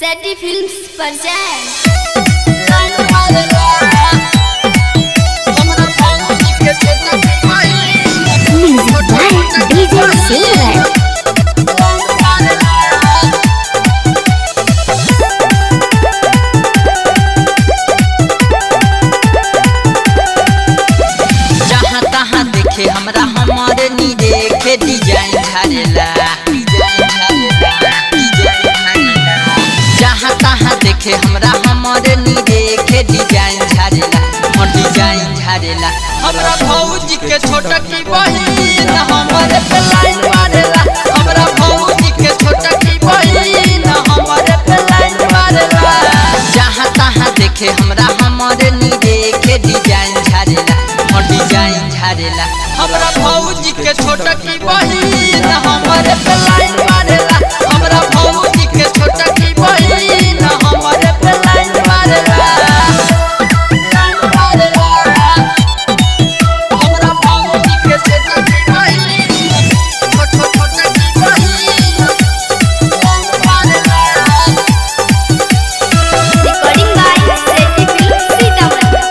सैटी films पर जाएं Music by DJ Silver. जहाँ तहाँ देखे हमरा हमारे नी देखे डिजाइन झारेला जहाँ तहाँ देखे हमरा हमारे नी देखे डिजाइन झारेला हाँ डिजाइन झारेला हमरा भौजी के छोटा की बहिन हमारे पे लाइन मारेला हमरा भौजी के छोटा की बहिन हमारे पे लाइन मारेला जहाँ तहाँ देखे हमरा हमारे नी देखे डिजाइन झारेला हाँ डिजाइन झारेला हमरा भौजी के छोटा की बहिन हमारे पे लाइन मारेला हमरा भौजी के छोटा की बहिन हमारे पे लाइन मारेला लाइन मारेला हमरा भौजी के छोटा की बहिन छोटा छोटा की बहिन लाइन मारेला रिकॉर्डिंग बाय सैटी फिल्म्स सीतामढ़ी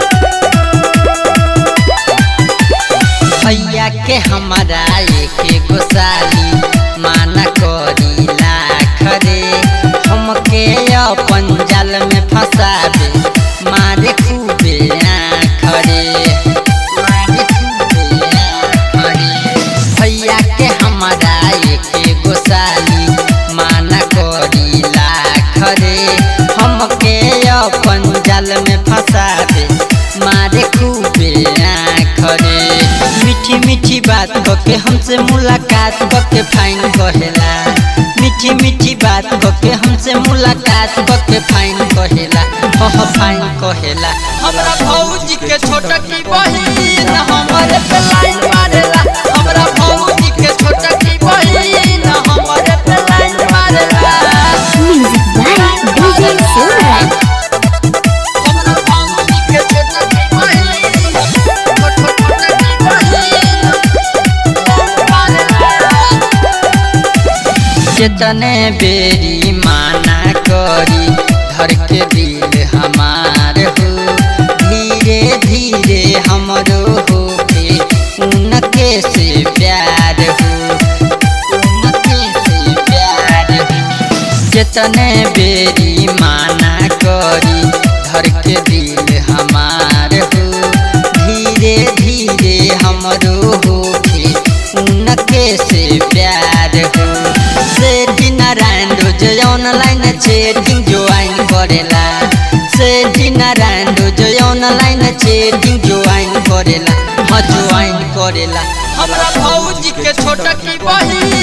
भैया के हमारा एक गोसाली माना करी लाख रे हमके अपन जाल में फंसाबे मारे खूबे आँख रे मारे खूबे आँख रे भैया के हमारा एक गोसाली माना करी लाख रे हमके अपन जाल में फंसाबे मारे खूबे आँख रे मीठी मीठी बात कके हमसे मुलाकात कके फाइन कहेला मीठी मीठी बात कके हमसे मुलाकात कके फाइन कहेला ओह फाइन कहेला हमरा भौजी के छोटा की बहिन हमारे पे लाइन मारेला हमरा भौजी के छोटा की बहिन हमारे पे लाइन मारेला Music by DJ Silver. हमरा भौजी के छोटा की बहिन छोटा छोटा की बहिन कितने बेरी माना करी धर के दिल हमार हो धीरे धीरे हमरो हो के उनके से प्यार हो उनके से प्यार हो कितने बेरी माना करी धर के दिल हमार हो धीरे धीरे हमरो हो के उनके से प्यार हो सेठी नारायण रोज ऑनलाइन चैटिंग ज्वाइन करेला सेठी नारायण रोज ऑनलाइन चैटिंग ज्वाइन करेला हाँ ज्वाइन करेला हमरा भौजी के छोटा की बहिन